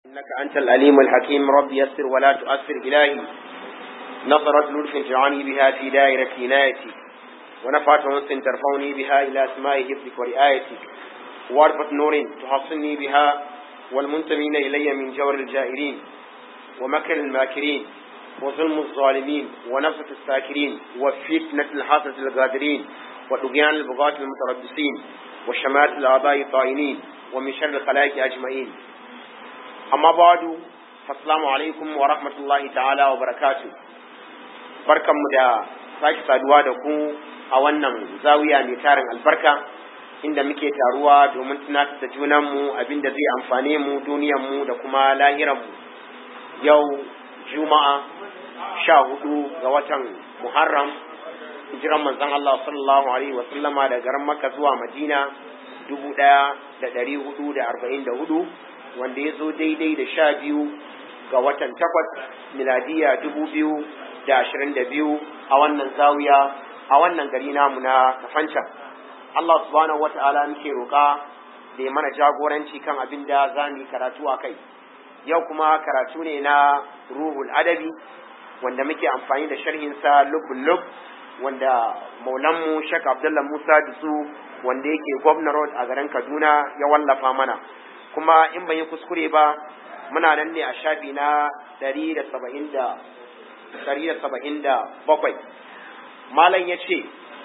إنك أنت الأليم الحكيم رب يسر ولا تؤثر إلهي نظرت لطف تعني بها في دائرة عنايتك ونفعت أنس ترفعني بها إلى أسماء حفظك ورعايتك وارفة نور تحصني بها والمنتمين إلي من جور الجائرين ومكر الماكرين وظلم الظالمين ونفسة الساكرين وفتنة الحاسة الغادرين وطغيان البغاة المتربصين وشمات الآباء الطائنين ومن شر الخلائق أجمعين amma badu assalamu alaikum wa rahmatullahi ta'ala wa barakatu barkanmu da sake saduwa da ku a wannan zawiya mai tarin albarka inda muke taruwa domin tunatar da junanmu abinda zai amfane mu duniyanmu da kuma lahiranmu yau juma'a sha hudu ga watan muharram hijiran manzon Allah sallallahu alaihi wa sallama da garin makka zuwa madina dubu ɗaya da ɗari hudu da arba'in da hudu wanda ya zo daidai da sha biyu ga watan takwas miladiya dubu biyu da ashirin da biyu a wannan zawiya a wannan gari namu na kafancan Allah subhanahu wata'ala muke roƙa da ya mana jagoranci kan abin da za mu yi karatu a kai yau kuma karatu ne na ruhul adabi wanda muke amfani da sharhinsa lubun lub wanda maulanmu shek abdullah musa dusu wanda yake gwamna road a garin kaduna ya wallafa mana kuma in ban yi kuskure ba muna nan ne a shafi na ɗari da saba'in da ɗari da saba'in da bakwai malam ya ce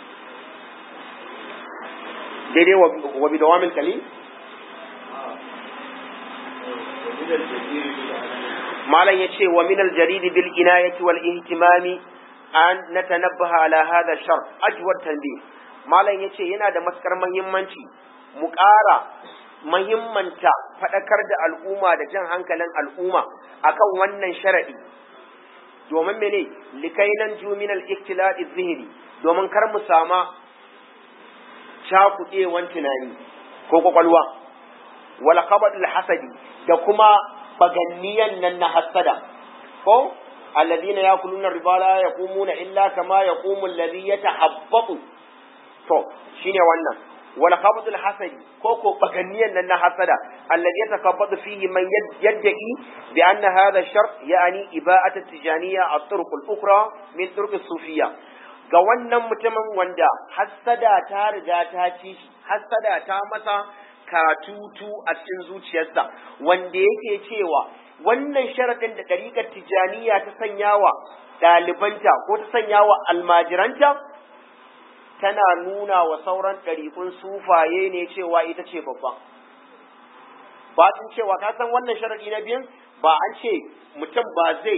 daidai wa bi dawamin kali malam ya ce wa min aljaridi bil inayati wal ihtimami an natanabbaha ala hadha shar ajwad tanbih malam ya ce yana da maskar muhimmanci mu ƙara mahimmanta faɗakar da al'umma da jan hankalin al'umma akan wannan sharaɗi domin mene likainan juminal iktilad zihiri domin kar mu sama cakuɗewan tunani ko kwakwalwa wala qabadul hasadi da kuma baganniyan nan na hasada ko alladhina yakuluna riba la yaqumuna illa kama yaqumu alladhi yatahabbatu to shine wannan wala qabdul hasadi ko ko baganiyan nan na hasada alladhi yatakabbadu fihi man yad'i bi anna hadha shart yani iba'at at-tijaniyya at-turuq al-ukhra min turuq as-sufiyya ga wannan mutumin wanda hasada ta riga ta ci shi hasada ta masa katutu a cikin zuciyarsa wanda yake cewa wannan sharadin da dariƙar tijaniya ta sanyawa ɗalibanta ko ta sanyawa almajiranta tana nuna wa sauran ɗariƙun sufaye ne cewa ita ce babba ba sun cewa ka san wannan sharaɗi na biyun ba an ce mutum ba zai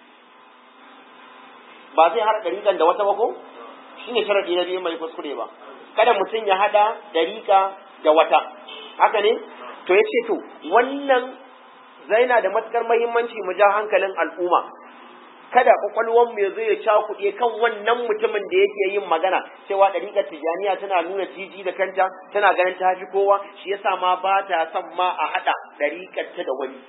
ba zai haɗa ɗariƙan da wata ba ko shi ne sharaɗi na biyun mai kuskure ba kada mutum ya haɗa ɗariƙa da wata haka ne to ya ce to wannan zaina da matuƙar mahimmanci mu ja hankalin al'umma kada kwakwalwar mu zai ya cakuɗe kan wannan mutumin da yake yin magana cewa ɗariƙar tijaniya tana nuna jiji da kanta tana ganin ta fi kowa shi yasa ma ba ta son ma a haɗa ɗariƙar ta da wani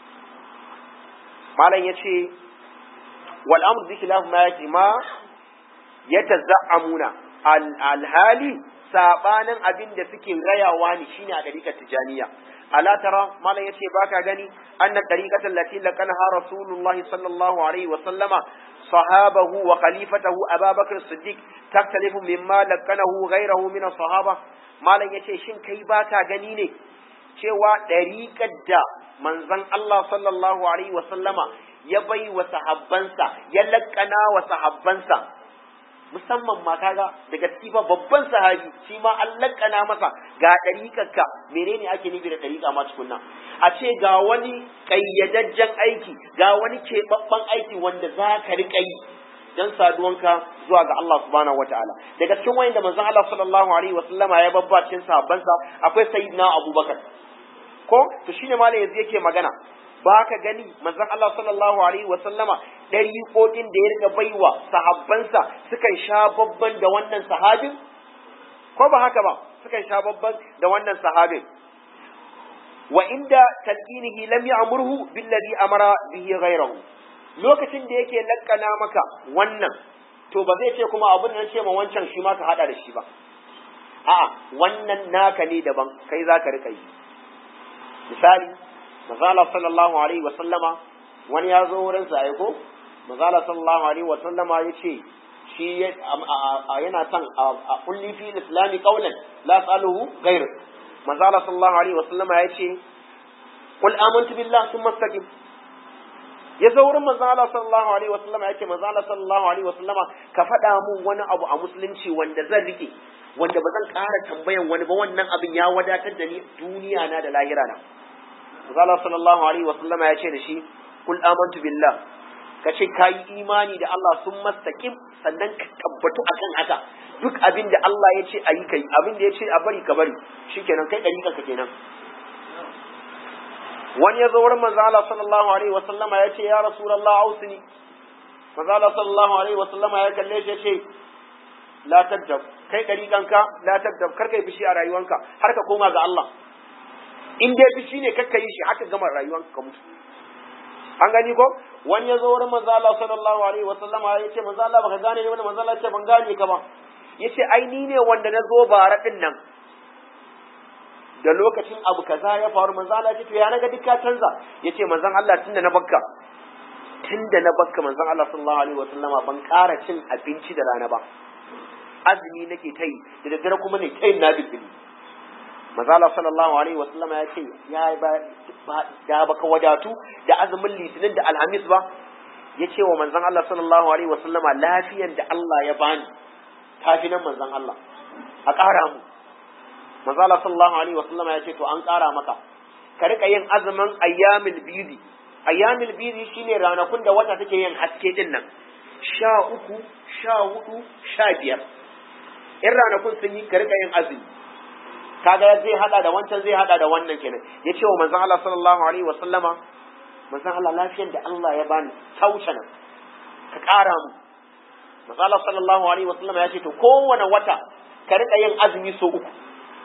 malam ya ce wal amru bi khilaf ma yake ma yatazammuna alhali sabanin abin da suke rayawa ne shine a ɗariƙar tijaniya ألا ترى ما لا يشي باكا غني أن الطريقة التي لقنها رسول الله صلى الله عليه وسلم صحابه وخليفته أبا بكر الصديق تختلف مما لقنه غيره من الصحابة ما لا يشي شن كي باكا غني ne cewa ɗariƙar da manzon Allah sallallahu alaihi wa sallama ya bai wa sahabbansa ya laƙana wa sahabbansa musamman ma kaga daga cikin babban sahabi shi ma an lakana masa ga ɗariƙarka menene ake nufi da ɗariƙa ma tukunna a ce ga wani ƙayyadajjen aiki ga wani keɓaɓɓen aiki wanda za ka riƙa yi dan saduwanka zuwa ga Allah subhanahu wataala daga cikin wayanda manzon Allah sallallahu alaihi wasallama ya babba cikin sahabbansa akwai sayyidina Abubakar ko to shine malam yanzu yake magana ba ka gani manzon Allah sallallahu alaihi wa sallama ɗariƙoƙin da ya riga baiwa sahabbansa sukan sha babban da wannan sahabin ko ba haka ba sukan sha babban da wannan sahabin wa inda talqinihi lam ya'murhu billadhi amara bihi ghayrahu lokacin da yake lakkana maka wannan to ba zai ce kuma abin da ce ma wancan shi ma ka hada da shi ba a'a wannan naka ne daban kai za ka rika yi misali mazala sallallahu alaihi wa sallama wani ya zo wurin sa aiko mazala sallallahu alaihi wa sallama ya ce shi yana son a kulli fi islami qawlan la saluhu ghayr mazala sallallahu alaihi wa sallama ya ce qul amantu billahi thumma istaqim ya zo wurin manzon Allah sallallahu alaihi wa sallama ya ce manzon Allah sallallahu alaihi wa sallama ka faɗa mun wani abu a musulunci wanda zan rike wanda ba zan ƙara tambayan wani ba wannan abin ya wadatar da ni duniya na da lahira na Allah sallallahu alaihi wa sallama ya ce da shi kul amantu billah ka ce ka yi imani da Allah sun mastaqim sannan ka tabbatu akan haka duk abin da Allah ya ce a yi kai abin da ya ce a bari ka bari shikenan kai dariƙa ka kenan wani ya zo wurin manzo Allah sallallahu alaihi wa sallama ya ce ya rasulullah ausini manzo Allah sallallahu alaihi wa sallama ya kalle shi ya ce la tadab kai dariƙanka la tadab kar kai fishi a rayuwanka har ka koma ga Allah in dai fishi ne kakka yi shi haka gama rayuwanka ka mutu an gani ko wani ya zo wurin manzo Allah sallallahu alaihi wa sallama ya ce manzo Allah baka gane ne wanda manzo Allah ya ce ban gane ka ba yace ai ni ne wanda na zo bara din nan da lokacin abu kaza ya faru manzo Allah ya ce to ya naga duk ka canza yace manzon Allah tunda na bakka tunda na bakka manzon Allah sallallahu alaihi wa sallama ban ƙara cin abinci da rana ba azumi nake ta yi da daddare kuma ne ta yin na bibbili mazala sallallahu alaihi wa sallama ya ce ya ba da baka wadatu da azumin litinin da alhamis ba ya ce wa manzon Allah sallallahu alaihi wa sallama lafiyan da Allah ya bani tafi nan manzon Allah a ƙara mu mazala sallallahu alaihi wa sallama ya ce to an ƙara maka ka rika yin azumin ayyamil bidi ayyamil bidi shine ranakun da wata take yin haske din nan sha uku sha hudu sha biyar in ranakun sun yi ka rika yin azumi kaga zai hada da wancan zai hada da wannan kenan ya ce wa manzon Allah sallallahu alaihi wa sallama manzon Allah lafiyar da Allah ya bani ta wuce nan ka kara mu manzon Allah sallallahu alaihi wa sallama ya ce to kowane wata ka rika yin azumi so uku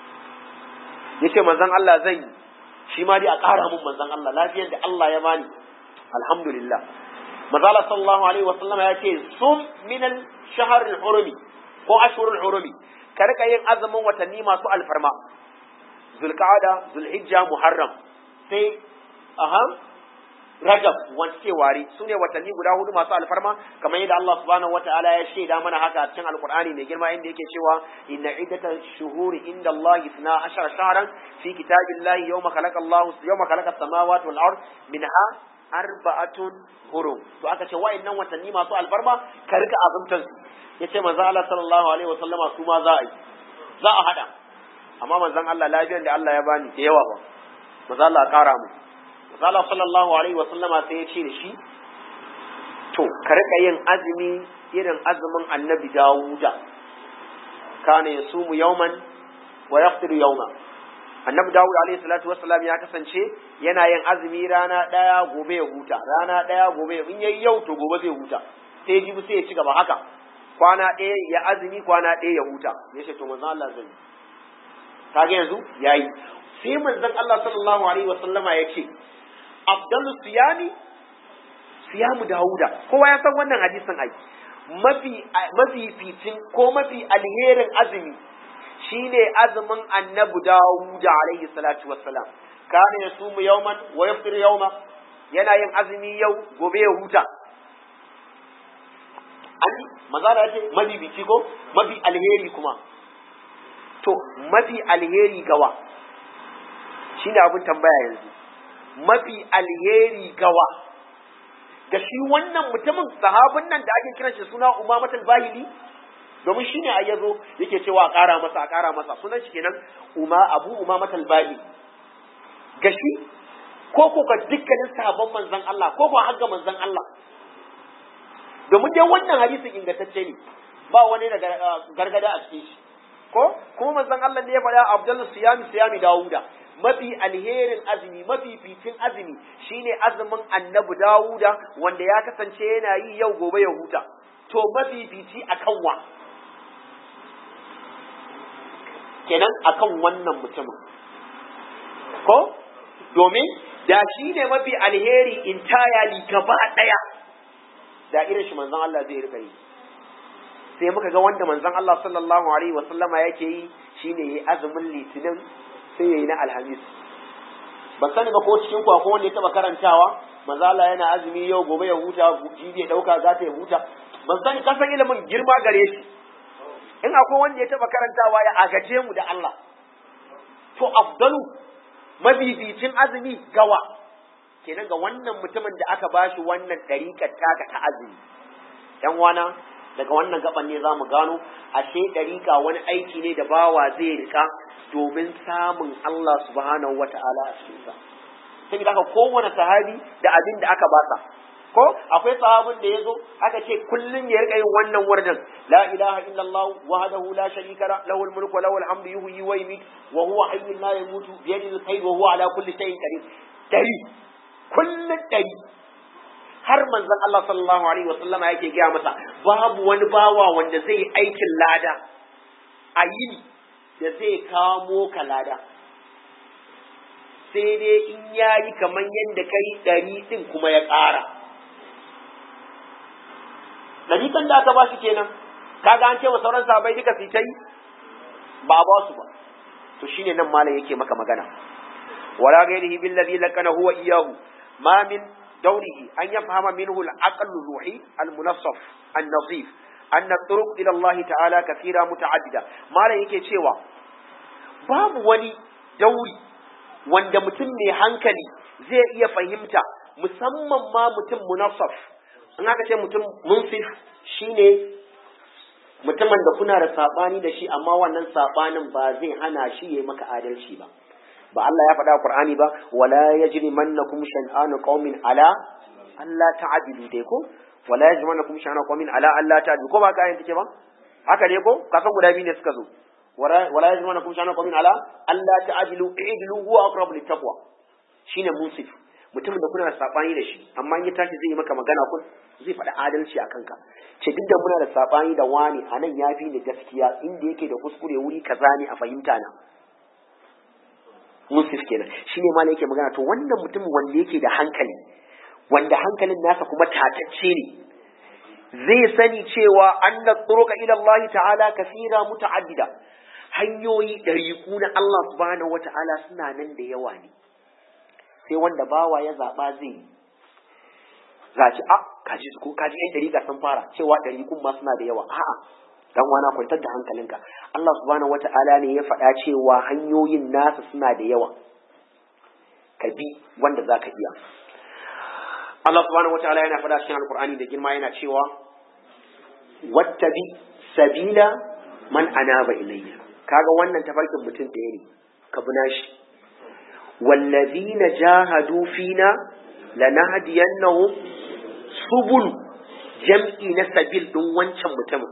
ya ce manzon Allah zan yi shi ma dai a kara mun manzon Allah lafiyar da Allah ya bani alhamdulillah manzon Allah sallallahu alaihi wa sallama ya ce sum min al-shahr al-hurumi ko ashhurul hurumi ka rika yin azumin watanni masu alfarma zulqa'ada zulhijja muharram sai aha rajab wanda ke ware su ne watanni guda hudu masu alfarma kamar yadda Allah subhanahu wata'ala ya shaida mana haka a cikin alqur'ani mai girma inda yake cewa inna iddatash shuhuri inda Allah 12 shahran fi kitabillahi yawma khalaqa Allah yawma khalaqa as-samawati wal ard minha arba'atun hurum to aka ce wa'annan watanni masu alfarma ka rika azumtan su yace manzo Allah sallallahu alaihi wasallama su ma za a yi za a hada amma manzon Allah lafiyar da Allah ya bani da yawa ba manzo Allah kara mu manzo Allah sallallahu alaihi wasallama sai ya ce da shi to ka rika yin azumi irin azumin annabi Dawuda kana yasumu yawman wa yaftiru yawma annabi Dawud alaihi salatu wassalam ya kasance yana yin azumi rana daya gobe ya huta rana daya gobe in yayi yau to gobe zai huta sai jibi sai ya ci gaba haka kwana ɗaya ya azumi kwana ɗaya ya huta ya ce to manzon Allah zai kage yanzu yayi sai manzon Allah sallallahu alaihi wasallama ya ce afdalu siyami siyamu Dawuda kowa ya san wannan hadisin ai mafi mafi fitin ko mafi alherin azumi shine azumin annabi Dawud alaihi salatu wassalam kana yasumu yawman wa yaftir yawma yana yin azumi yau gobe ya huta an mazala ya ce mabibici ko mafi alheri kuma to mafi alheri gawa shine abin tambaya yanzu mafi alheri gawa ga shi wannan mutumin sahabin nan da ake kiran shi suna umamatul bahili domin shi ne a yazo yake cewa a ƙara masa a ƙara masa sunan shi kenan uma abu umamatul bahili ga shi ko ko ga dukkanin sahabban manzon Allah ko ko har ga manzon Allah domin dai wannan hadisin ingantacce ne ba wani da gargada a cikin shi ko kuma manzon Allah ne ya faɗa Abdul Siyami Siyami Dawuda mafi alherin azumi mafi fitin azumi shine azumin Annabi Dawuda wanda ya kasance yana yi yau gobe ya huta to mafi fiti akan wa kenan akan wannan mutumin ko domin da shi ne mafi alheri entirely gaba ɗaya da irin shi manzon Allah zai rika yi sai muka ga wanda manzon Allah sallallahu alaihi wa sallama yake yi shine yayi azumin litinin sai yayi na alhamis ban sani ba ko cikin ku akwai wanda ya taba karantawa manzo Allah yana azumi yau gobe ya huta jibi ya dauka za ta ya huta ban sani ka san ilimin girma gare shi in akwai wanda ya taba karantawa ya agaje mu da Allah to afdalu mabibicin azumi gawa kenan ga wannan mutumin da aka bashi wannan dariƙar taka ta azumi yan wana daga wannan gaban ne za mu gano ashe dariƙa wani aiki ne da bawa zai rika domin samun Allah subhanahu wata'ala a cikinsa sai haka kowane sahabi da abin da aka basa ko akwai sahabin da ya zo aka ce kullum ya rika yin wannan wardan la ilaha illallah wahdahu la sharika la lahul mulku wa lahul hamdu yuhyi wa yumiit wa huwa hayyun la yamutu bi yadihi al-khayr wa huwa ala kulli shay'in qadir dari kullum dari har manzon Allah sallallahu alaihi wa sallama yake gaya masa babu wani bawa wanda zai aikin lada a yini da zai kamo ka lada sai dai in yayi kamar yadda kai ɗari ɗin kuma ya ƙara ɗarikan da aka ba shi kenan kaga an ce wa sauran sahabbai duka su ta yi ba a ba su ba to shine nan malam yake maka magana wala ghairihi billadhi lakana huwa iyahu ma min dawrihi an yafhama minhu al-aql ruhi al-munassaf an-nazif anna turuq ila Allah ta'ala kathira muta'addida malam yake cewa babu wani dauri wanda mutum mai hankali zai iya fahimta musamman ma mutum munassaf in aka ce mutum munsif shine mutumin da kuna da sabani da shi amma wannan sabanin ba zai hana shi yayi maka adalci ba ba Allah ya faɗa Qur'ani ba wala yajrimannakum shan'anu qaumin ala Allah ta'dilu dai ko wala yajrimannakum shan'anu qaumin ala Allah ta'dilu ko ba ka ayin take ba haka ne ko kasan guda biyu ne suka zo wala yajrimannakum shan'anu qaumin ala Allah ta'dilu i'dilu huwa aqrabu littaqwa shine musif mutumin da kuna da sabani da shi amma in ya tashi zai yi maka magana kun zai faɗi adalci a kanka ce duk da muna da sabani da wani a nan ya fi ni gaskiya inda yake da kuskure wuri kaza ne a fahimta na musif kenan shine ma yake magana to wannan mutumin wanda yake da hankali wanda hankalin nasa kuma tatacce ne zai sani cewa anna turuka ila Allah ta'ala kasira muta'addida hanyoyi ɗariƙu na Allah subhanahu wata'ala suna nan da yawa ne sai wanda bawa ya zaɓa zai yi zaci a kaji ko kaji yan dariƙa sun fara cewa dariƙun ma suna da yawa a'a dan wana kwantar da hankalinka Allah subhanahu wata'ala ne ya faɗa cewa hanyoyin nasa suna da yawa ka bi wanda zaka iya Allah subhanahu wata'ala yana faɗa cikin alqur'ani da girma yana cewa wattabi sabila man anaba ilayya kaga wannan tafarkin mutum ɗaya ne ka bi nashi wallazina jahadu fina lanahdiyannahum subul jam'i na sabil din wancan mutumin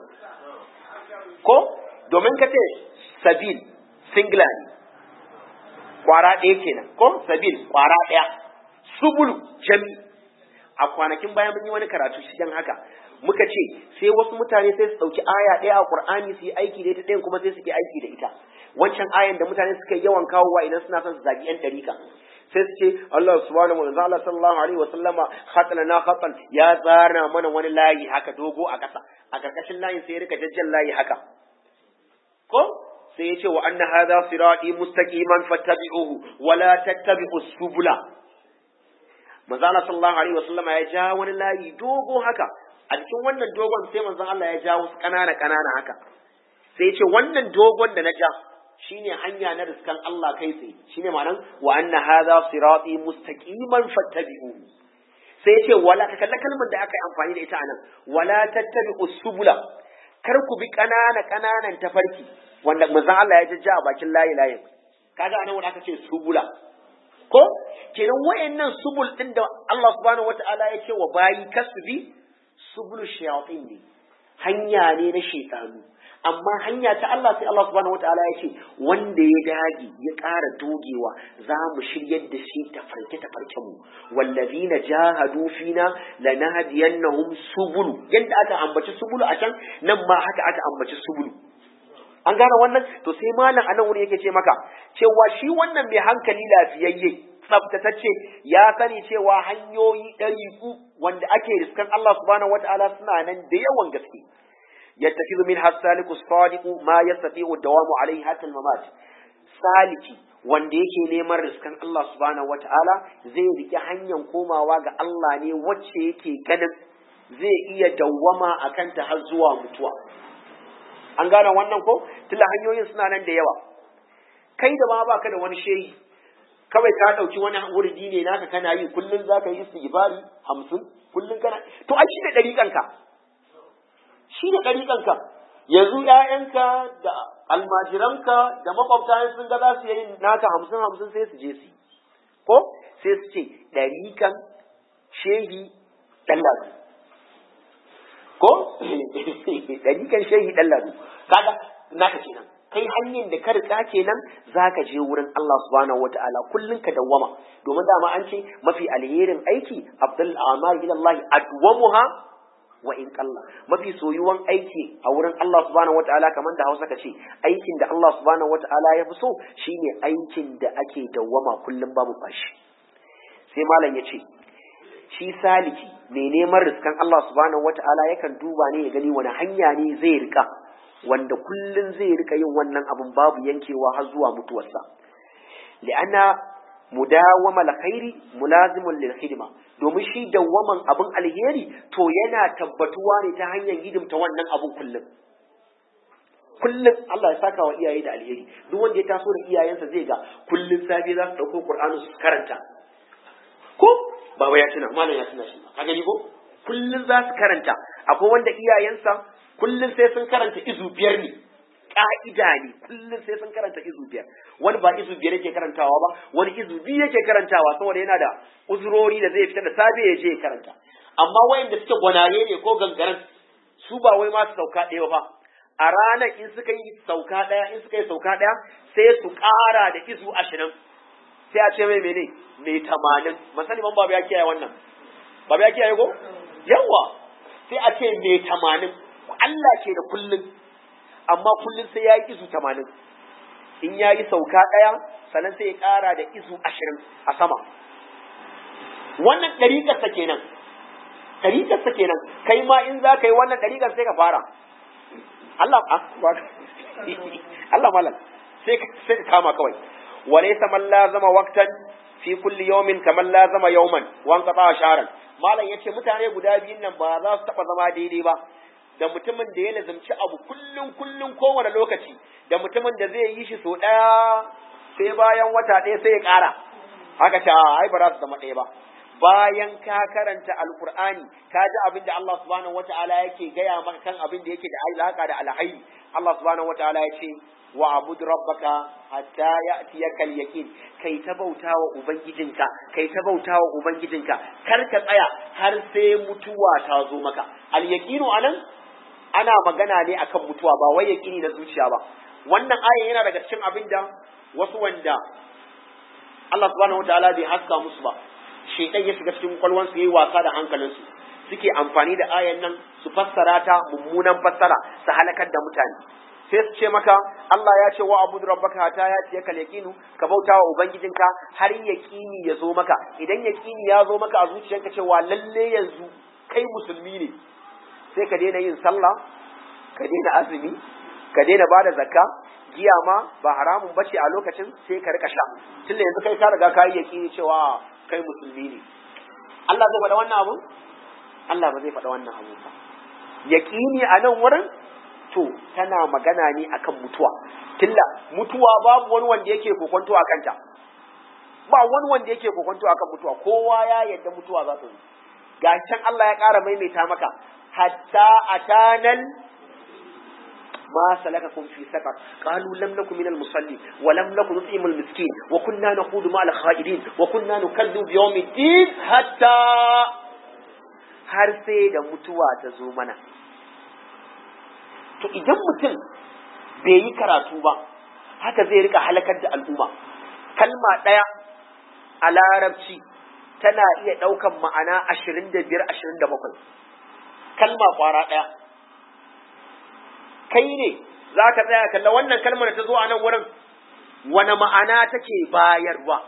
ko domin ka ce sabil singular ne kwara ɗaya kenan ko sabil kwara ɗaya subul jam'i a kwanakin bayan mun yi wani karatu shi dan haka muka ce sai wasu mutane sai su ɗauki aya ɗaya a Qur'ani su yi aiki da ita ɗayan kuma sai su yi aiki da ita wancan ayan da mutane suka yawan kawowa idan suna son su zagi yan ɗarika sai su ce Allah subhanahu wa ta'ala sallallahu alaihi wa sallama khatana na khatan ya tsara mana wani layi haka dogo a ƙasa a karkashin layin sai ya rika jajjan layi haka ko sai ya ce wa anna hadha sirati mustaqiman fattabi'uhu wa la tattabi'us subula manzo Allah sallallahu alaihi wa sallama ya ja wani layi dogo haka a cikin wannan dogon sai manzon Allah ya ja wasu ƙanana ƙanana haka sai ya ce wannan dogon da na ja shine hanya na riskan Allah kai tsaye shine ma'anan wa anna hadha sirati mustaqiman fattabi'u sai yace wala ka kalla kalmar da aka yi amfani da ita anan wala tattabi'u subula kar ku bi kanana kananan tafarki wanda manzon Allah ya jajja a bakin layi layin kaga anan wanda aka ce subula ko kenan wayannan subul din da Allah subhanahu wataala ya ce wa bayi kasbi subul shayatin ne hanya ne na shaytanu amma hanya ta Allah sai Allah subhanahu wataala ya ce wanda ya dage ya ƙara dogewa za mu shiryar da shi ta farke ta farke mu wallazina jahadu fina lanahdiyannahum subulu yadda aka ambaci subulu a can nan ma haka aka ambaci subulu an gane wannan to sai malam anan wuri yake ce maka cewa shi wannan mai hankali lafiyayye tsaftatacce ya sani cewa hanyoyi ɗari wanda ake riskan Allah subhanahu wataala suna nan da yawan gaske يتخذ منها السالك الصادق ما يستطيع الدوام عليه حتى الممات saliki wanda yake neman riskan Allah subhanahu wata'ala zai rike hanyar komawa ga Allah ne wacce yake ganin zai iya dawwama a kanta har zuwa mutuwa an gane wannan ko tunda hanyoyin suna nan da yawa kai da ma baka da wani shehi kawai ka ɗauki wani wurdi ne naka kana yi kullum za ka yi istighfari hamsin kullum kana to ai shi ne ɗariƙanka shi ne ɗariƙanka yanzu ‘ya'yanka da almajiranka da makwabta sun ga za su yi naka hamsin hamsin sai su je su ko sai su ce ɗariƙan shehi ɗan ladu ko ɗariƙan shehi ɗan ladu kaga naka kenan kai hanyar da ka riga kenan za ka je wurin Allah subhanahu wa ta'ala kullum ka dawwama domin dama an ce mafi alherin aiki abdul a'mal ila Allah adwamuha wa in qalla mafi soyuwan aiki a wurin Allah subhanahu wa ta'ala kamar da Hausa ka ce aikin da Allah subhanahu wa ta'ala ya fi so shine aikin da ake dawwama kullum babu bashi sai malam ya ce shi saliki mai neman riskan Allah subhanahu wa ta'ala yakan duba ne ya gani wani hanya ne zai rika wanda kullun zai rika yin wannan abin babu yankewa har zuwa mutuwarsa li'anna mudawama alkhairi mulazimun lil khidma domin shi dawwaman abin alheri to yana tabbatuwa ne ta hanyar hidimta wannan abin kullum kullum Allah ya saka wa iyaye da alheri duk wanda ya taso da iyayensa zai ga kullum safe za su dauko Qur'ani su karanta ko baba ya tuna malam ya tuna shi ka gani ko kullum za su karanta akwai wanda iyayensa kullum sai sun karanta izu biyar ne ka'ida ne kullum sai sun karanta izu biyar wani ba izu biyar yake karantawa ba wani izu biyu yake karantawa saboda yana da uzurori da zai fita da safe ya je ya karanta amma wayanda suke gwanaye ne ko gangaren su ba wai ma su sauka ɗaya ba a ranar in suka yi sauka ɗaya in suka yi sauka ɗaya sai su ƙara da izu ashirin sai a ce mai mene mai tamanin masani man babu ya kiyaye wannan babu ya kiyaye ko yawa sai a ce mai tamanin Allah ke da kullum amma kullum sai ya yi izu tamanin in ya yi sauka ɗaya sannan sai ya ƙara da izu ashirin a sama wannan ɗariƙarsa kenan ɗariƙarsa kenan kai ma in za ka yi wannan ɗariƙar sai ka fara Allah Allah malam sai ka kama kawai walaysa man lazama waqtan fi kulli yawmin kaman lazama yawman wan qata sharan malam yace mutane guda biyun nan ba za su taba zama daidai ba da mutumin da ya lazumci abu kullum kullum kowane lokaci da mutumin da zai yi shi sau ɗaya sai bayan wata ɗaya sai ya ƙara haka ce ai ba za su zama ɗaya ba bayan ka karanta alkur'ani ka ji abin da Allah subhanahu wataala yake gaya maka kan abin da yake da alaka da alhairi Allah subhanahu wataala ya ce wa abud rabbaka hatta ya'tiyaka al-yaqin kai ta bautawa ubangijinka kai ta bautawa ubangijinka kar ka tsaya har sai mutuwa ta zo maka al-yaqinu anan ana magana ne akan mutuwa ba wai yaqini na zuciya ba wannan aya yana daga cikin abin da wasu wanda Allah subhanahu wataala bai haska musu ba shaitan ya shiga cikin kwalwansu yayi wasa da hankalinsu suke amfani da ayan nan su fassara ta mummunan fassara su halakar da mutane sai su ce maka Allah ya ce wa abudu rabbaka hatta ya ce kal yaqinu ka bauta wa ubangijinka har yaqini ya zo maka idan yaqini ya zo maka a zuciyarka cewa lalle yanzu kai musulmi ne sai ka daina yin sallah ka daina azumi ka daina bada zakka giya ma ba haramun bace a lokacin sai ka rika sha tunda yanzu kai ka riga ka yi yaqini cewa kai musulmi ne Allah zai faɗa wannan abu Allah ba zai faɗa wannan abu ba yaqini a nan wurin to tana magana ne akan mutuwa tilla mutuwa babu wani wanda yake kokonto a kanta ba wani wanda yake kokonto akan mutuwa kowa ya yadda mutuwa za ta zo ga can Allah ya ƙara maimaita maka hatta atanal ما سلككم في سقر قالوا لم نكن من المصلين ولم نكن نطعم المسكين وكنا نخوض مع الخائرين وكنا نكذب بيوم الدين حتى har sai da mutuwa ta zo mana to idan mutum bai yi karatu ba haka zai rika halakar da al'umma kalma ɗaya a larabci tana iya ɗaukan ma'ana ashirin da biyar ashirin da bakwai kalma ƙwara ɗaya kai ne za ka tsaya kalla wannan kalmar da ta zo a nan wurin wani ma'ana take bayarwa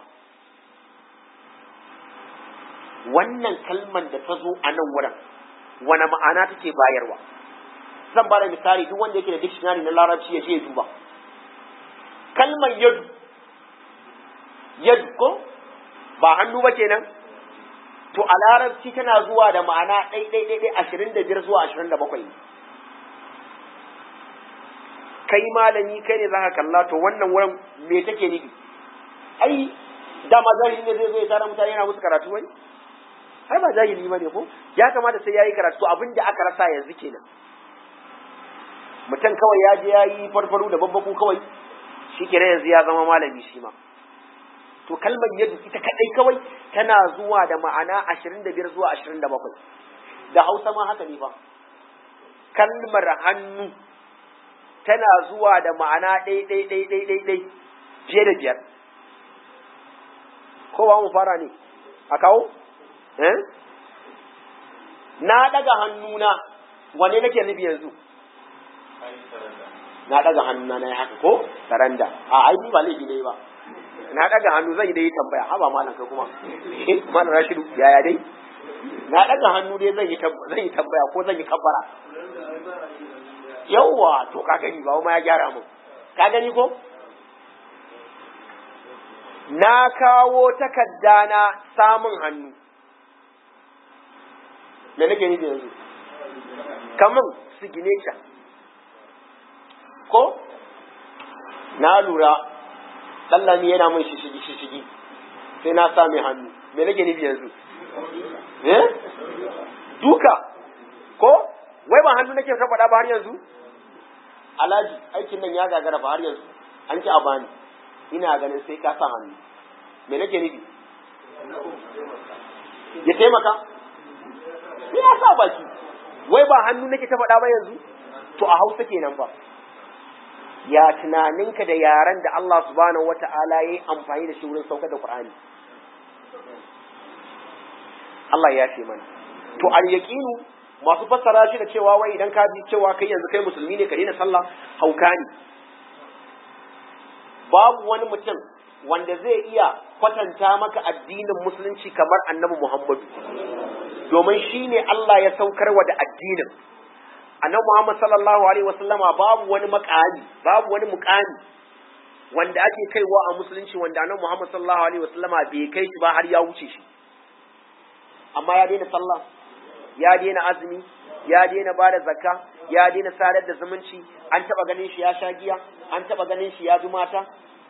wannan kalmar da ta zo a nan wurin wani ma'ana take bayarwa zan ba da misali duk wanda yake da dictionary na larabci ya je ya duba kalmar yadu yad ko ba hannu ba kenan to a larabci tana zuwa da ma'ana ɗai ɗai ɗai ɗai ashirin da biyar zuwa ashirin da bakwai kai malami kai ne za ka kalla to wannan wurin me take nufi ai dama jahili ne zai zo ya tara mutane yana musu karatu wani ai ba jahili ba ne ko ya kamata sai ya yi karatu abin da aka rasa yanzu kenan mutum kawai ya je ya yi farfaru da babbaku kawai shi kenan yanzu ya zama malami shi ma to kalmar yadu ita kadai kawai tana zuwa da ma'ana ashirin da biyar zuwa ashirin da bakwai da hausa ma haka ne fa kalmar hannu tana zuwa da ma'ana ɗai ɗai ɗai ɗai ɗai ɗai fiye da biyar ko ba mu fara ne a kawo na ɗaga hannuna wane nake nufi yanzu na ɗaga hannuna na yi haka ko saranda a aiki ba laifi ne ba na ɗaga hannu zan yi dai tambaya haba malam kai kuma malam rashidu yaya dai na ɗaga hannu dai zan yi zan yi tambaya ko zan yi kabbara yawwa to ka gani ba ma ya gyara mun ka gani ko na kawo takarda na samun hannu me nake nufi yanzu kamun signature ko na lura ɗallami yana min shishigi shishigi sai na sa mai hannu me nake nufi yanzu eh duka ko wai ba hannu nake faɗa ba har yanzu alhaji aikin nan ya gagara ba har yanzu an ki a bani ina ganin sai ka sa hannu me nake nufi ya taimaka sai ya sa baki wai ba hannu nake ta faɗa ba yanzu to a hausa kenan ba ya tunaninka da yaren da Allah subhanahu wata'ala ya yi amfani da shi wurin saukar da Qur'ani Allah ya ce mana to al yaqinu masu fassara shi da cewa wai idan ka bi cewa kai yanzu kai musulmi ne ka daina sallah hauka ne babu wani mutum wanda zai iya kwatanta maka addinin musulunci kamar annabi Muhammadu domin shi ne Allah ya saukar wa da addinin annabi Muhammad sallallahu alaihi wasallama babu wani makami babu wani mukami wanda ake kaiwa a musulunci wanda annabi Muhammad sallallahu alaihi wasallama bai kai shi ba har ya wuce shi amma ya daina sallah ya daina azumi ya daina ba da zakka ya daina sadar da zumunci an taba ganin shi ya sha giya an taba ganin shi ya bi mata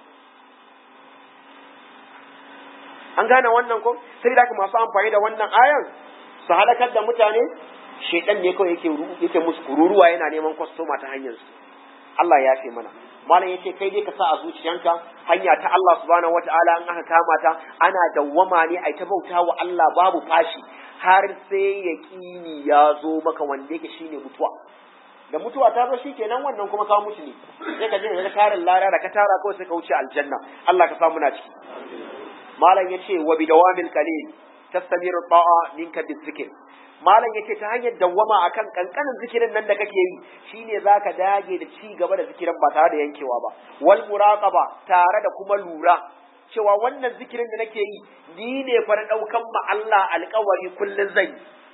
an gane wannan ko sai da masu amfani da wannan ayan su halakar da mutane shedan ne kawai yake yake musu kururuwa yana neman kwastoma ta hanyar su Allah ya ce mana malam yace kai dai ka sa a zuciyanka hanya ta Allah subhanahu wataala in aka kama ta ana dawwama ne ai ta bauta wa Allah babu fashi har sai yaqini ya zo maka wanda yake shine mutuwa da mutuwa ta zo shikenan wannan kuma ka mutu ne sai ka je ka tarin lara da ka tara kawai sai ka wuce aljanna Allah ka sa muna ciki malam yace wa bidawamil qalil tastamiru ta'a minka bizikr malam yace ta hanyar dawwama akan kankanin zikirin nan da kake yi shine zaka dage da ci gaba da zikirin ba tare da yankewa ba wal muraqaba tare da kuma lura cewa wannan zikirin da nake yi ni ne fa na daukan ma Allah alƙawari kullun zai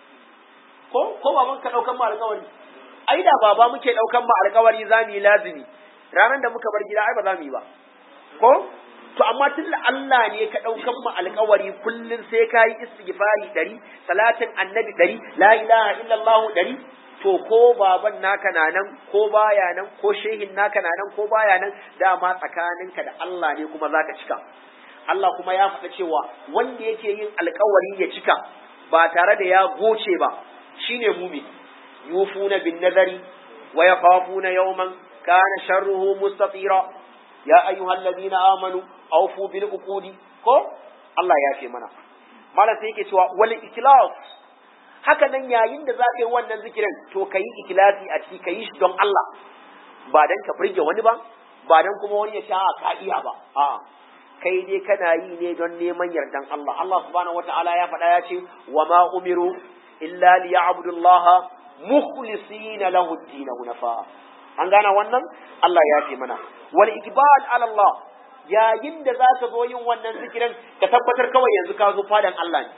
ko ko baban ka daukan ma alƙawari ai da baba muke daukan ma alƙawari zamu yi lazimi ranar da muka bar gida ai ba za mu yi ba ko to amma tun da Allah ne ka ɗaukan mu alƙawari kullum sai ka yi istighfari ɗari salatin annabi ɗari la ilaha illallah ɗari to ko baban naka na nan ko baya nan ko shehin naka na nan ko baya nan dama tsakaninka da Allah ne kuma zaka cika Allah kuma ya faɗa cewa wanda yake yin alƙawari ya cika ba tare da ya goce ba shine mumin yufuna bin nazari wa yakhafuna yawman kana sharruhu mustatira ya ayyuhal ladina amanu awfu bil uqudi ko Allah ya ce mana malam sai yake cewa wal ikhlas haka nan yayin da za ka yi wannan zikirin to ka yi ikilasi a ciki ka yi shi don Allah ba dan ka burge wani ba ba dan kuma wani ya sha ka iya ba a'a kai dai kana yi ne don neman yardan Allah Allah subhanahu wataala ya faɗa ya ce wa ma umiru illa liya'budullaha mukhlisina lahu ad-din hunafa an gana wannan Allah ya ce mana wal ikbal ala Allah yayin da za ka zo yin wannan zikirin ka tabbatar kawai yanzu ka zo fadan Allah ne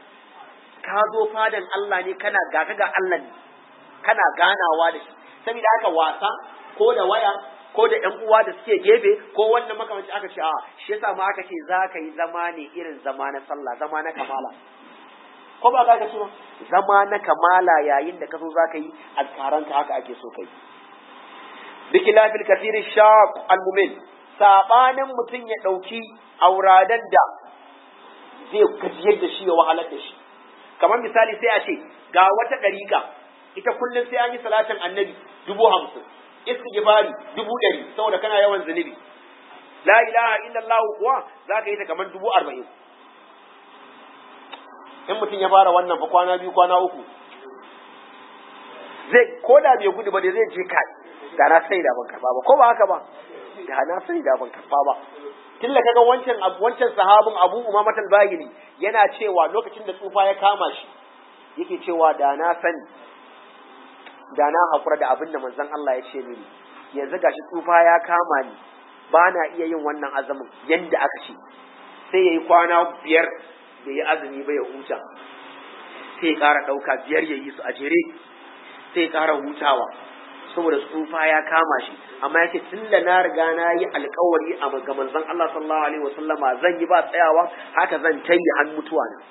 ka zo fadan Allah ne kana ga ga Allah ne kana ganawa da shi saboda haka wasa ko da waya ko da ƴan uwa da suke gefe ko wannan makamanci aka ce a shi yasa ma aka ce za ka yi zama ne irin zama na sallah zama na kamala ko ba ka ce ba zama na kamala yayin da ka so za ka yi azkaranka haka ake so kai bikilafil kathirin shaq al-mumin sabanin mutum ya dauki auradan da zai gajiyar da shi ya wahalar da shi kamar misali sai a ce ga wata ɗariƙa ita kullum sai an yi salatin annabi dubu hamsin istighfari dubu ɗari saboda kana yawan zunubi la ilaha illallah kuwa za ka yi ta kamar dubu arba'in in mutum ya fara wannan fa kwana biyu kwana uku zai ko da bai gudu ba da zai je kai da na sai da ban karba ba ko ba haka ba da na sai da ban karba ba tun da kaga wancan wancan sahabin Abu Umama al-Bahili yana cewa lokacin da tsufa ya kama shi yake cewa da na sani da na hakura da abin da manzon Allah ya ce mini yanzu gashi tsufa ya kama ni ba na iya yin wannan azumin yanda aka ce sai yayi kwana biyar da ya azumi ba ya huta sai ya ƙara ɗauka biyar ya yi su a jere sai ya ƙara hutawa saboda tsufa ya kama shi amma yake tun da na riga na yi alkawari a ga manzon Allah sallallahu alaihi wasallama zan yi ba tsayawa haka zan ta yi har mutuwa na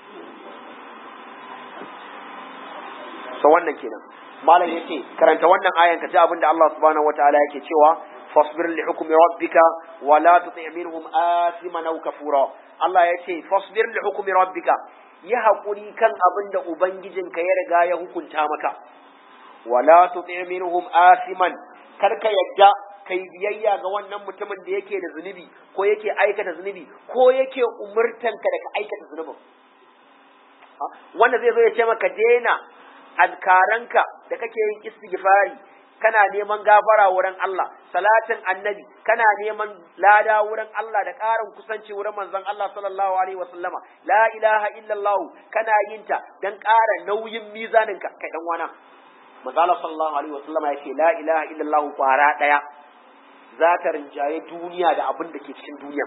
so wannan kenan malam yake karanta wannan ayan ka ji abin da Allah subhanahu wataala yake cewa fasbir li hukmi rabbika wa la tuti minhum asiman aw kafura Allah yace fasbir li hukmi rabbika yi hakuri kan abin da ubangijinka ya riga ya hukunta maka wala tuti minhum asiman kar ka yadda kai biyayya ga wannan mutumin da yake da zunubi ko yake aikata zunubi ko yake umurtanka da ka aikata zunubin wanda zai zo ya ce maka daina azkaranka da kake yin istighfari kana neman gafara wurin Allah salatin annabi kana neman lada wurin Allah da ƙarin kusanci wurin manzon Allah sallallahu alaihi wasallama la ilaha illallah kana yin ta dan ƙara nauyin mizaninka kai dan wana manzala sallallahu alaihi wasallam ya ce la ilaha illallah kwara daya za ta rinjaye duniya da abin da ke cikin duniya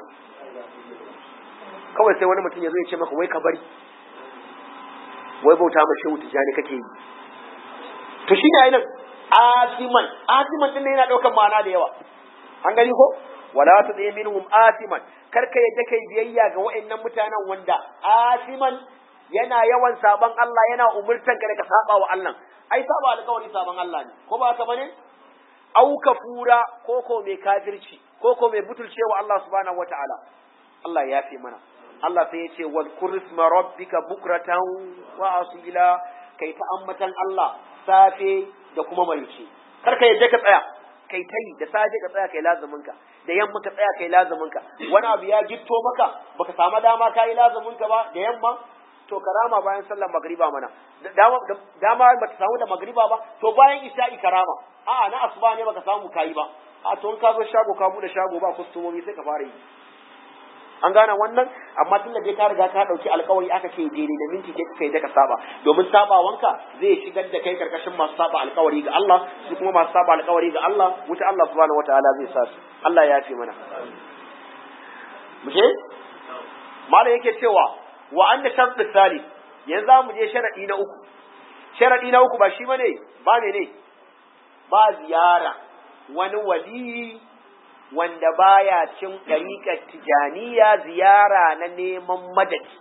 kawai sai wani mutum ya zo ya ce maka wai ka bari wai bauta ma shehu tijani kake yi to shi ne ainihin asiman asiman din yana daukan ma'ana da yawa an gani ko wala tu zai minhum asiman kar ka yadda kai biyayya ga wa'annan mutanen wanda asiman yana yawan saban Allah yana umurtan ka da ka saba wa Allah ai saba alƙawari saban Allah ne ko ba haka bane au kafura ko ko mai kafirci ko ko mai butulcewa Allah subhanahu wataala Allah ya fi mana Allah sai ya ce wal kurisma rabbika bukratan wa asila kai ta ammatan Allah safe da kuma marice kar ka yadda ka tsaya kai tai da safe ka tsaya kai lazumin ka da yamma ka tsaya kai lazumin ka wani abu ya gitto maka baka samu dama kai lazumin ka ba da yamma to karama bayan sallar magriba mana dama dama ba ta samu da magriba ba to bayan isha'i karama a'a na asuba ne baka samu kayi ba a to in ka zo shago ka bude shago ba kustomomi sai ka fara yi an gane wannan amma tun da dai ka riga ka dauki alkawari aka ce daidai da minti ke kai da ka saba domin sabawanka zai shigar da kai karkashin masu saba alkawari ga Allah su kuma masu saba alkawari ga Allah wuta Allah subhanahu wataala zai sa su Allah ya fi mana muje mala yake cewa wa anna shartu salih yanzu za mu je sharadi na uku sharadi na uku ba shi bane ba ne ne ba ziyara wani wali wanda baya cin ɗariƙar tijaniya ziyara na neman madadi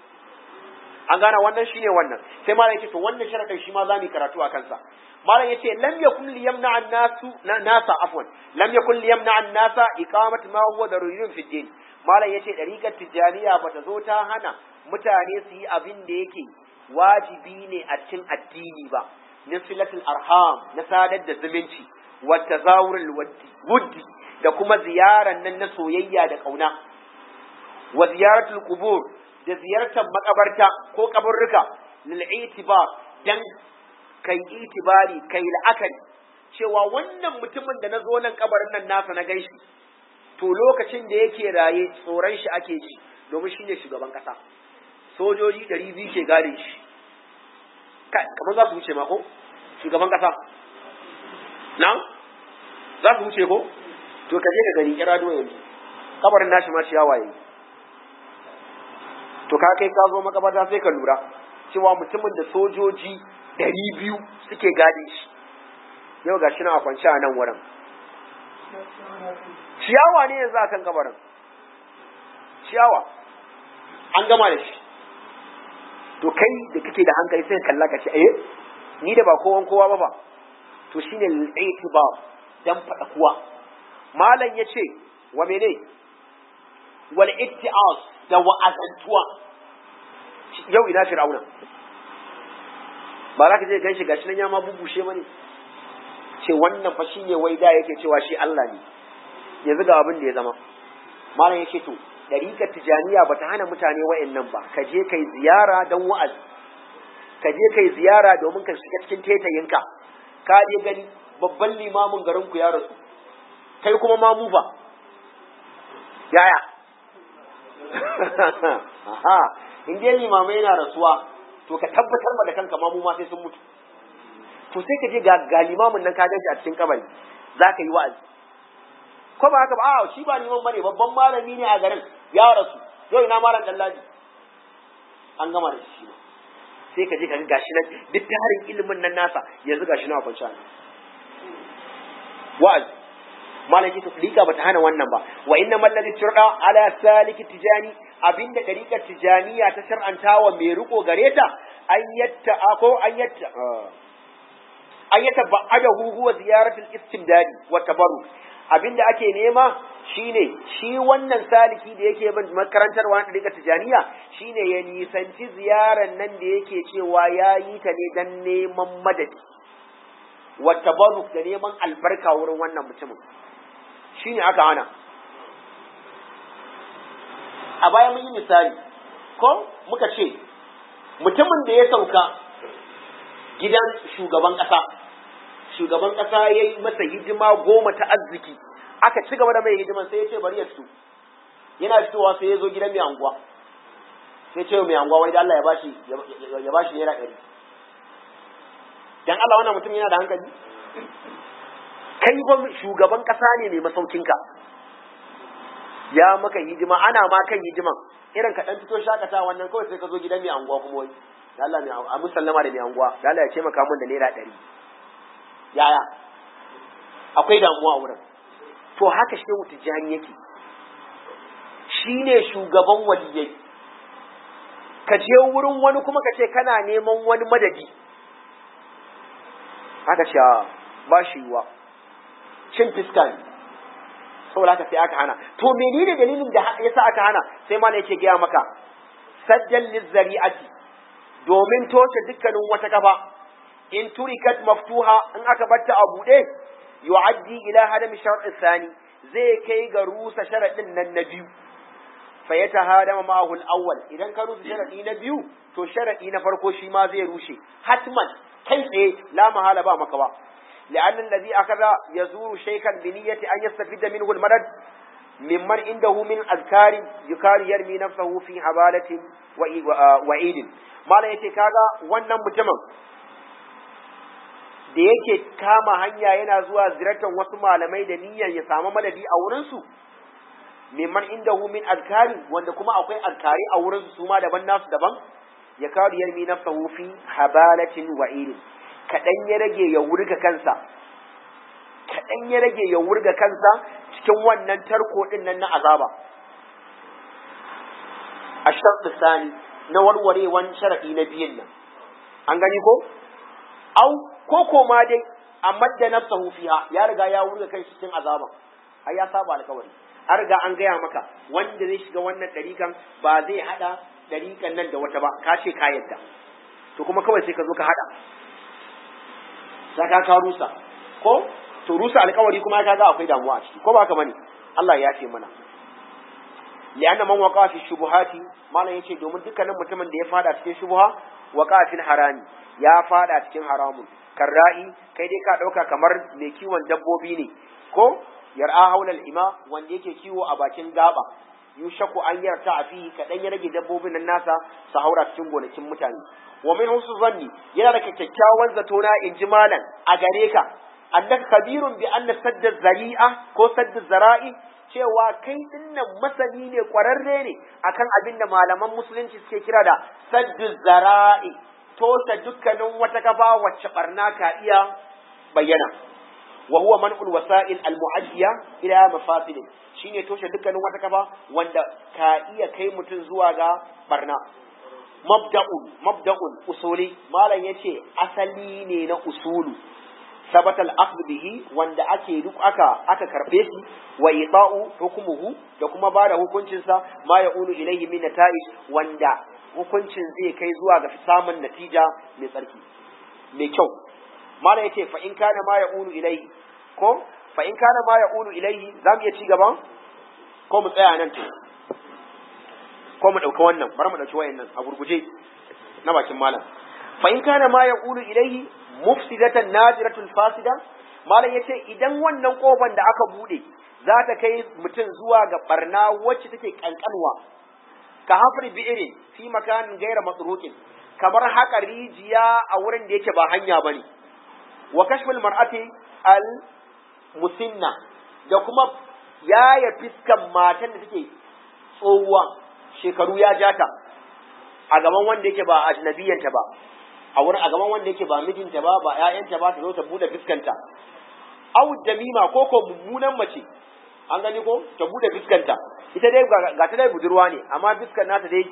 an gane wannan shine wannan sai malam yace to wannan sharadin shi ma za mu karatu a kansa malam yace lam yakun li yamna an nasu nasa afwan lam yakun li yamna an nasa iqamat ma huwa daruriyun fi din malam yace ɗariƙar tijaniya bata zo ta hana mutane su yi abin da yake wajibi ne a cikin addini ba min silatul arham na sadar da zumunci wa tazawurul wuddi da kuma ziyaran nan na soyayya da ƙauna wa ziyaratul qubur da ziyartar makabarta ko kaburruka lil itibar dan kai itibari kai la'akari cewa wannan mutumin da na zo nan kabarin nan nasa na ganshi to lokacin da yake raye tsoron shi ake ji domin shi ne shugaban kasa sojoji ɗari biyu ke gare shi kamar za su wuce ma ko shugaban kasa na za su wuce ko to ka je ka gani kira do yanzu kabarin nashi ma ciyawa yayi to ka kai ka zo makabarta sai ka lura cewa mutumin da sojoji ɗari biyu suke gade shi yau ga shi na a kwance a nan wurin ciyawa ne yanzu akan kabarin ciyawa an gama da shi to kai da kake da hankali sai kalla ka ce eh ni da ba kowan kowa ba ba to shine al-i'tibar dan fada kuwa malam yace wa mene wal itti'az da wa'azantuwa yau ina fir'auna ba za ka je ganshi gashi nan ya ma bubushe bane ce wannan fa shine wai da yake cewa shi Allah ne yanzu ga abin da ya zama malam yake to dariƙar tijaniya ba ta hana mutane wa'annan ba ka je kai ziyara don wa'azi ka je kai ziyara domin ka shiga cikin tetayinka ka je gani babban limamin garin ku ya rasu kai kuma mamu ba yaya aha in dai limamai yana rasuwa to ka tabbatar ma da kanka mamu ma sai sun mutu to sai ka je ga ga limamin nan ka ganshi a cikin kabari za ka yi wa'azi ko ba haka ba a shi ba liman bane babban malami ne a garin ya rasu yau ina malam dallaji an gama da shi sai ka je ka ga gashi nan duk tarin ilimin nan nasa yanzu gashi na kwanci ne wa'azi malaki ta lika bata hana wannan ba wa inna mallazi turda ala saliki tijani abinda dariƙar tijaniya ta shar'antawa mai riko gare ta ayyatta ko ayyatta ayyata ba'adahu huwa ziyaratul istimdadi wa tabarruk abinda ake nema shine shi wannan saliki da yake bin makarantar wani daga tijaniya shine ya nisanci ziyaran nan da yake cewa ya yi ta ne dan neman madadi wa tabarruk da neman albarka wurin wannan mutumin shine aka hana a baya mun yi misali ko muka ce mutumin da ya sauka gidan shugaban ƙasa shugaban ƙasa ya yi masa hidima goma ta arziki aka ci gaba da mai hidiman sai ya ce bari ya fito yana fitowa sai ya zo gidan mai anguwa sai ce mai anguwa wai da Allah ya bashi ya bashi naira ɗari dan Allah wannan mutum yana da hankali kai ba shugaban ƙasa ne mai masaukinka ya maka hidima ana ma kan hidiman irin ka dan fito shakata wannan kawai sai ka zo gidan mai anguwa kuma wai da Allah mai a musallama da mai anguwa da Allah ya ce maka mun da naira ɗari yaya akwai damuwa a wurin to haka shehu tijjani yake shi ne shugaban waliyai ka je wurin wani kuma ka ce kana neman wani madadi haka ce ba shi yiwa cin fiska ne saboda haka sai aka hana to menene dalilin da yasa aka hana sai ma yake gaya maka sajjan lizzari'ati domin toshe dukkanin wata kafa in turikat maftuha in aka batta a buɗe yu'addi ila hadam shar'i thani zai kai ga rusa sharadin nan na biyu fa ya tahadama ma'ahu al-awwal idan ka rusa sharadi na biyu to sharadi na farko shi ma zai rushe hatman kai tsaye la mahala ba maka ba لأن الذي أخذ يزور شيخا بنية أن يستفيد منه المدد ممن عنده من أذكار يكار يرمي نفسه في حبالة وعيد ما لا يتكاغا wannan mutumin da yake kama hanya yana zuwa ziyartar wasu malamai da niyyar ya samu madadi a wurinsu mimman inda hu min azkari wanda kuma akwai azkari a wurinsu su ma daban nasu daban ya kawo yarmi nafsahu fi habalatin wa irin kaɗan ya rage ya wurga kansa kaɗan ya rage ya wurga kansa cikin wannan tarko ɗin nan na azaba a sharɗi sani na warwarewan sharaɗi na biyun nan an gani ko au ko ko ma dai amma da nafsahu fiha ya riga ya wurga kai cikin azaba ai ya saba alkawari an riga an gaya maka wanda zai shiga wannan ɗarikan ba zai haɗa ɗarikan nan da wata ba ka ce ka yadda to kuma kawai sai ka zo ka haɗa saka ka rusa ko to rusa alkawari kuma ka ga akwai damuwa a ciki ko ba haka bane Allah ya ce mana li'anna man waqa fi shubuhati malam yace domin dukkanin mutumin da ya fada cikin shubuha waqa fil harami ya fada cikin haramun karra'i kai dai ka dauka kamar mai kiwon dabbobi ne ko yar'a haulal ima wanda yake kiwo a bakin gaba yushaku an yarta a fi kaɗan ya rage dabbobin nan nasa su haura cikin gonakin mutane wa min husu zanni yana da kyakkyawan zato na in ji malam a gare ka annaka kabirun bi anna sadda zari'a ko sadda zara'i cewa kai dinnan masani ne kwararre ne akan abin da malaman musulunci suke kira da saddu zara'i toshe dukkanin wata kafa wacce barna ka iya bayyana wa huwa man'ul wasa'il al mu'addiya ila mafasid shine toshe dukkanin wata kafa wanda ka iya kai mutum zuwa ga barna mabda'un mabda'un usuli malam yace asali ne na usulu sabata al bihi wanda ake duk aka aka karbe shi wa ita'u hukumuhu da kuma bada hukuncin sa ma yaqulu ilayhi min nata'ij wanda hukuncin zai kai zuwa ga samun natija mai tsarki mai kyau mala yace fa in kana ma yaqulu ilayhi ko fa in kana ma yaqulu ilayhi zamu iya ci gaban ko mu tsaya nan to ko mu dauka wannan bari mu dauki wayannan a gurguje na bakin malam fa in kana ma yaqulu ilayhi mufsidatan najiratul fasida malam yace idan wannan kofan da aka bude za ta kai mutum zuwa ga barna wacce take kankanwa ka hafri bi'irin fi makanin gaira matsurukin kamar haka rijiya a wurin da yake ba hanya bane wa kashful mar'ati al musinna da kuma yaya fiskan matan da take tsohuwa shekaru ya jata a gaban wanda yake ba ajnabiyanta ba a wurin a gaban wanda yake ba mijinta ba ba ƴaƴanta ba ta zo ta bude fiskanta aw damima ko ko mummunan mace an gani ko ta bude fiskanta ita dai ga ta dai budurwa ne amma fiskan nata dai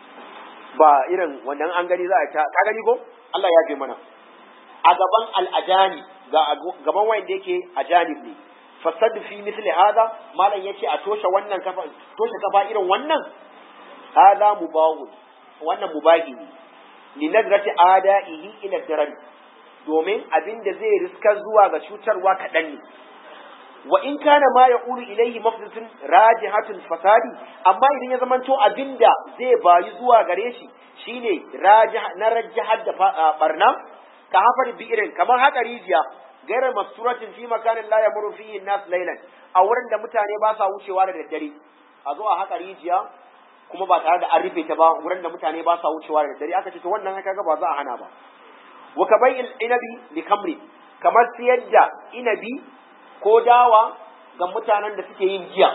ba irin wannan an gani za a ta ka gani ko Allah ya bi mana a gaban al'ajani ga gaban wanda yake ajanib ne fasad fi misli hada malam yace a toshe wannan kafa toshe kafa irin wannan hada mubahu wannan mubahi ne li nadrati adaihi ila darar domin abin da zai riska zuwa ga cutarwa kaɗan ne wa in kana ma yaqulu ilayhi mafdatun rajihatun fasadi amma idan ya zamanto abinda zai bayi zuwa gare shi shine rajih na rajihar da barna ka hafar bi'irin kamar haka rijiya gairar masturatin fi makanin la yamuru fihi nas laylan a wurin da mutane ba sa wucewa da daddare a zo a haka rijiya kuma ba tare da an rufe ta ba wurin da mutane ba sa wucewa da daddare aka ce to wannan kaga ba za a hana ba wa kabai inabi li kamri kamar siyar da inabi ko dawa ga mutanen da suke yin giya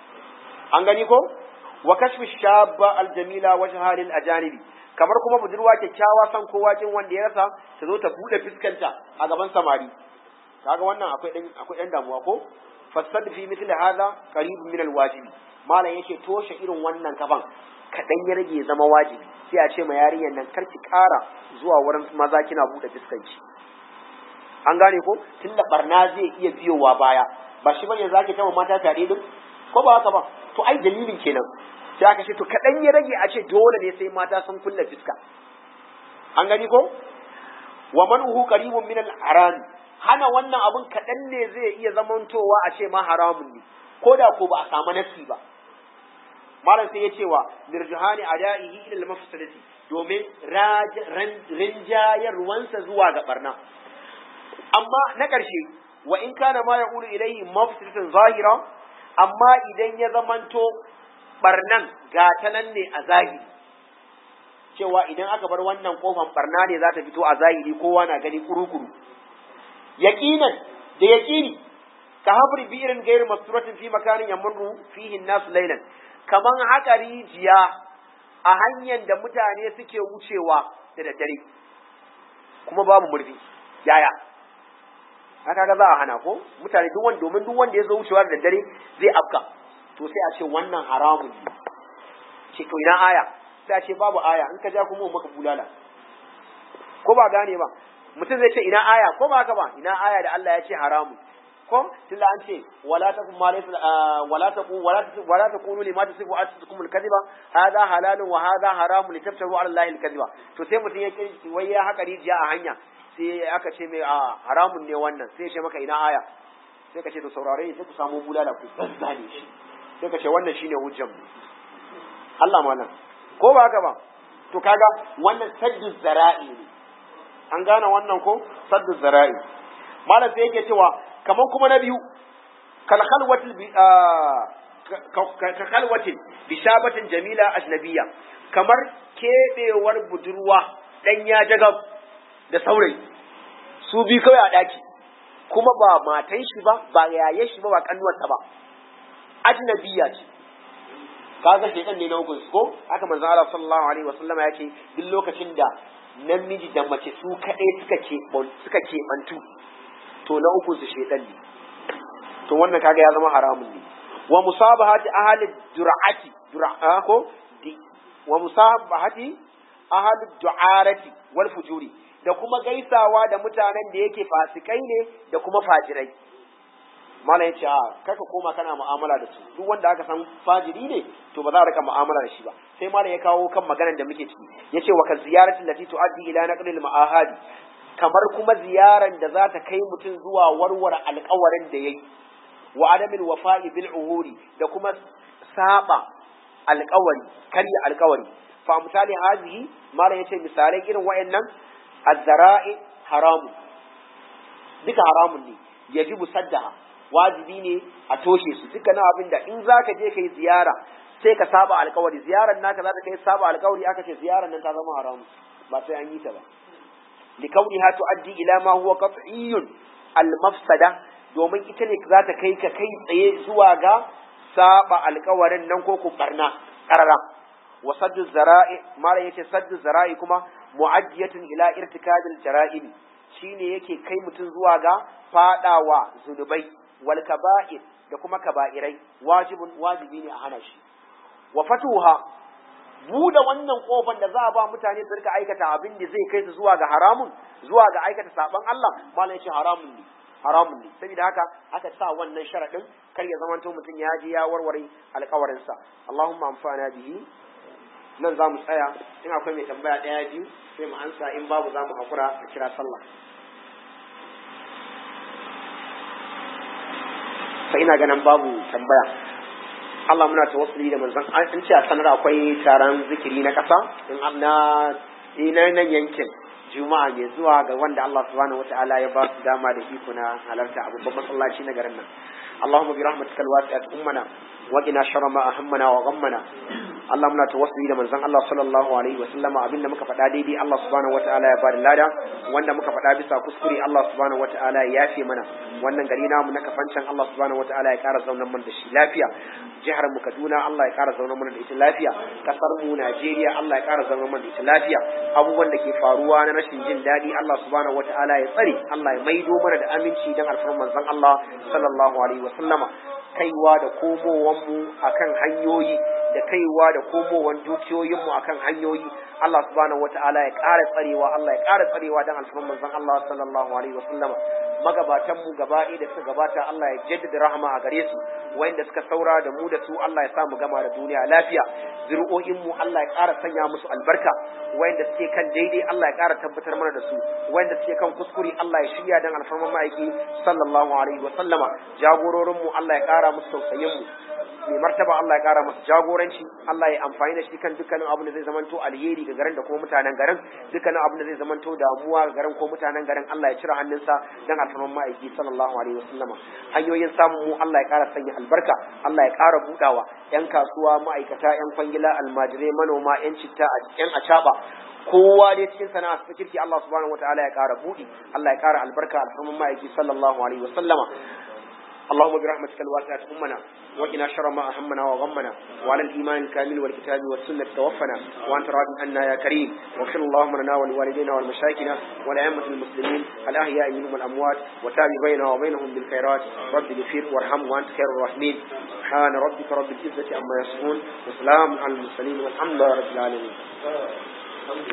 an gani ko wa kashfi shabba aljamila wajha lil ajanibi kamar kuma budurwa kyakkyawa san kowa kin wanda ya rasa ta zo ta bude fuskanta a gaban samari kaga wannan akwai dan akwai dan damuwa ko fasad fi mithli hadha qarib min alwajibi malam yake toshe irin wannan kafan kadan ya rage zama wajibi sai a ce ma yarinyar nan karki kara zuwa wurin maza kina bude fuskanci an gane ko tunda barna zai iya biyowa baya ba shi bane zaki tama mata tare din ko ba haka ba to ai dalilin kenan sai aka ce to kaɗan ya rage a ce dole ne sai mata sun kulle fiska an gani ko wa man uhu qaribun min al haram hana wannan abun kaɗan ne zai iya zamantowa a ce ma haramun ne ko da ko ba a samu nasi ba malam sai ya ce wa lirjuhani adaihi ila al mafsadati domin rinjayarwansa zuwa ga barna amma na ƙarshe wa in kana ma yaqulu ilayhi mafsadatan zahira amma idan ya zamanto barnan gata nan ne a zahiri cewa idan aka bar wannan kofan barna ne za ta fito a zahiri kowa na gani kuru-kuru yaqinan da yaqini ka habri bi'irin gair masturatin fi makanin yamurru fihi nas laylan kaman haka rijiya a hanyar da mutane suke wucewa da daddare kuma babu murfi yaya haka ga za a hana ko mutane duk wanda domin duk wanda ya zo wucewa da daddare zai afka to sai a ce wannan haramun ne ce to ina aya sai a ce babu aya in ka ja kuma maka bulala ko ba gane ba mutum zai ce ina aya ko ba haka ba ina aya da Allah ya ce haramun ko tunda an ce wala takum ma laysa wala taqu wala wala taqulu lima tasifu anfusukum al-kadhiba hadha halalun wa hadha haramun litaftaru ala Allah al-kadhiba to sai mutum ya kirki wai ya haka rijiya a hanya sai aka ce mai a haramun ne wannan sai ya ce maka ina aya sai ka ce to saurare sai ku samu bulala ku zazzane shi sai ka ce wannan shine hujjan mu Allah malam ko ba haka ba to kaga wannan saddu zara'i ne an gane wannan ko saddu zara'i malam sai yake cewa kamar kuma na biyu kal khalwatil bi ka khalwatin bi shabatin jamila ajnabiyya kamar kebewar budurwa dan ya jagab da saurayi su bi kawai a daki kuma ba matan shi ba ba yaye shi ba ba kannuwarsa ba ajnabiyya ce kaga shedan ne na hukun ko haka manzo Allah sallallahu alaihi wasallama ya ce duk lokacin da namiji da mace su kaɗai suka ke suka ke mantu to na uku su shedan ne to wannan kaga ya zama haramun ne wa musabahati ahli dur'ati dur'a ko wa musabahati ahli du'arati wal fujuri da kuma gaisawa da mutanen da yake fasikai ne da kuma fajirai malam yace a kaka koma kana mu'amala da su duk wanda aka san fajiri ne to ba za a rika mu'amala da shi ba sai malam ya kawo kan maganar da muke ciki yace wa kan ziyarati lati tuaddi ila naqlil ma'ahadi kamar kuma ziyaran da za ta kai mutum zuwa warware alƙawarin da yayi wa adamil wafa'i bil uhuri da kuma saba alƙawari karya alƙawari fa misali hazihi malam yace misalai irin wayannan az-zara'i haramun duka haramun ne yajibu saddaha wajibi ne a toshe su dukkanin abin da in zaka je kai ziyara sai ka saba alƙawari ziyarar naka za ta kai saba alƙawari aka ce ziyarar nan ta zama haramu ba sai an yi ta ba likauniha tuaddi ila ma huwa qat'iyyun al-mafsada domin ita ne za ta kai ka kai tsaye zuwa ga saba alkawarin nan ko ku barna karara wa saddu zara'i mara yace saddu zara'i kuma mu'addiyatun ila irtikabil jara'im shine yake kai mutum zuwa ga fadawa zunubai wal kaba'ir da kuma kaba'irai wajibun wajibi ne a hana shi wa fatuha buɗe wannan kofan da za a ba mutane su rika aikata abin da zai kai su zuwa ga haramun zuwa ga aikata saban Allah malam shi haramun ne haramun ne saboda haka aka sa wannan sharadin kar ya zamanto mutum ya je ya warware alƙawarin sa Allahumma amfana bihi nan za mu tsaya in akwai mai tambaya ɗaya biyu sai mu ansa in babu za mu hakura a kira sallah sai ina ganin babu tambaya Allah muna tawassuli da manzon an ce a sanar akwai taron zikiri na ƙasa in na ina nan yankin juma'a mai zuwa ga wanda Allah subhanahu wataala ya ba su dama da iko na halarta a babban masallaci na garin nan اللهم برحمتك الواسعة أمنا وقنا شر ما أهمنا وغمنا Allah muna tawassuli da manzon Allah sallallahu alaihi wasallam abinda muka faɗa daidai Allah subhanahu wataala ya bada lada wanda muka faɗa bisa kuskure Allah subhanahu wataala ya yafe mana wannan gari namu na kafancan Allah subhanahu wataala ya ƙara zaunar mana da shi lafiya jihar mu Kaduna Allah ya ƙara zaunar mana da ita lafiya kasar mu Najeriya Allah ya ƙara zaunar mana da ita lafiya abubuwan da ke faruwa na rashin jin daɗi Allah subhanahu wataala ya tsare Allah ya maido mana da aminci dan alfarman manzon Allah sallallahu alaihi wasallama kaiwa da komowanmu akan hanyoyi da kaiwa da komowan dukiyoyinmu akan hanyoyi Allah subhanahu wata'ala ya ƙara tsarewa Allah ya ƙara tsarewa dan alfarman manzon Allah sallallahu alaihi wasallam magabatan mu gaba da suka gabata Allah ya jaddada rahama a gare su wayanda suka saura da mu da su Allah ya sa mu gama da duniya lafiya zuri'o'in mu Allah ya ƙara sanya musu albarka wayanda suke kan daidai Allah ya ƙara tabbatar mana da su wayanda suke kan kuskure Allah ya shirya dan alfarman ma'aiki sallallahu alaihi wasallama jagororin mu Allah ya ƙara musu tausayin mu mai martaba Allah ya kara masa jagoranci Allah ya amfani da shi kan dukkanin abin da zai zamanto alheri ga garin da kuma mutanen garin dukkanin abin da zai zamanto damuwa ga garin ko mutanen garin Allah ya cire hannunsa dan alfarman ma'aiki sallallahu alaihi wasallama hanyoyin samun mu Allah ya kara sanya albarka Allah ya kara budawa yan kasuwa ma'aikata yan kwangila almajirai manoma yan citta yan acaba kowa dai cikin sana'a su kirki Allah subhanahu wataala ya kara budi Allah ya kara albarka alfarman ma'aiki sallallahu alaihi wasallama اللهم برحمتك الواسعة أمنا وقنا شر ما أهمنا وغمنا وعلى الإيمان الكامل والكتاب والسنة توفنا وأنت راض عنا يا كريم واغفر اللهم لنا ولوالدينا ولمشايخنا ولأئمة المسلمين الأحياء منهم الأموات وتاب بيننا وبينهم بالخيرات رب اغفر وارحم وأنت خير الراحمين سبحان ربك رب العزة عما يصفون وسلام على المرسلين والحمد لله رب العالمين